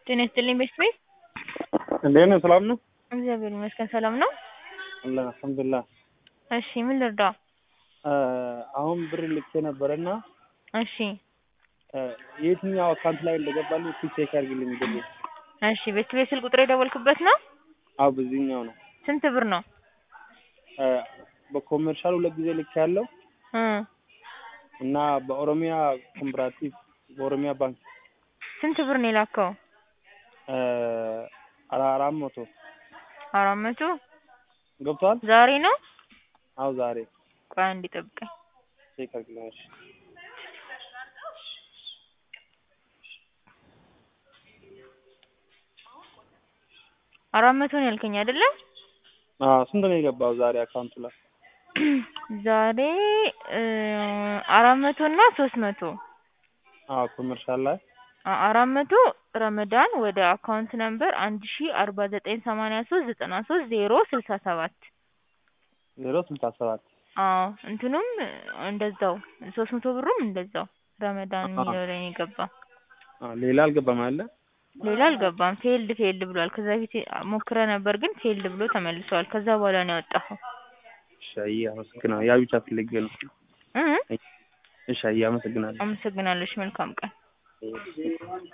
ጤና ይስጥልኝ ቤተሰብ እንዴት ነህ? ሰላም ነው? እግዚአብሔር ይመስገን ሰላም ነው። አለን አልሐምዱሊላህ። እሺ ምን ልርዳ? አሁን ብር ልኬ ነበረና እሺ የትኛው አካውንት ላይ እንደገባልኝ እስኪ ቼክ አድርግልኝ ብሩ። እሺ ቤት ቤት ስልክ ቁጥር የደወልክበት ነው? አዎ በዚህኛው ነው። ስንት ብር ነው? በኮሜርሻል ሁለት ጊዜ ልኬ ያለው እ እና በኦሮሚያ ኮምፕራቲቭ በኦሮሚያ ባንክ ስንት ብር ነው የላከው? አራት መቶ አራት መቶ ገብቷል። ዛሬ ነው? አዎ ዛሬ ቆይ አንዴ ጠብቀኝ። ቼክ አድርግልኝ እሺ። አራት መቶ ነው ያልከኝ አይደለ? አዎ ስንት ነው የገባው ዛሬ አካውንቱ ላይ? ዛሬ አራት መቶ እና ሶስት መቶ አዎ ኮሜርሻል ላይ አ- አራት መቶ ረመዳን ወደ አካውንት ነምበር አንድ ሺ አርባ ዘጠኝ ሰማንያ ሶስት ዘጠና ሶስት ዜሮ ስልሳ ሰባት ዜሮ ስልሳ ሰባት አዎ እንትኑም እንደዛው ሶስት መቶ ብሩም እንደዛው ረመዳን የሚለው ላይ ነው የገባው። አዎ ሌላ አልገባም አለ ሌላ አልገባም። ፌልድ ፌልድ ብሏል። ከዛ በፊት ሞክረ ነበር ግን ፌልድ ብሎ ተመልሷል። ከዛ በኋላ ነው ያወጣኸው። እሺ አየህ አመሰግናለሁ። ያ ብቻ ፈልጌ ነው። እ እሺ አየህ አመሰግናለሁ። አመሰግናለሁ። እሺ መልካም ቀን።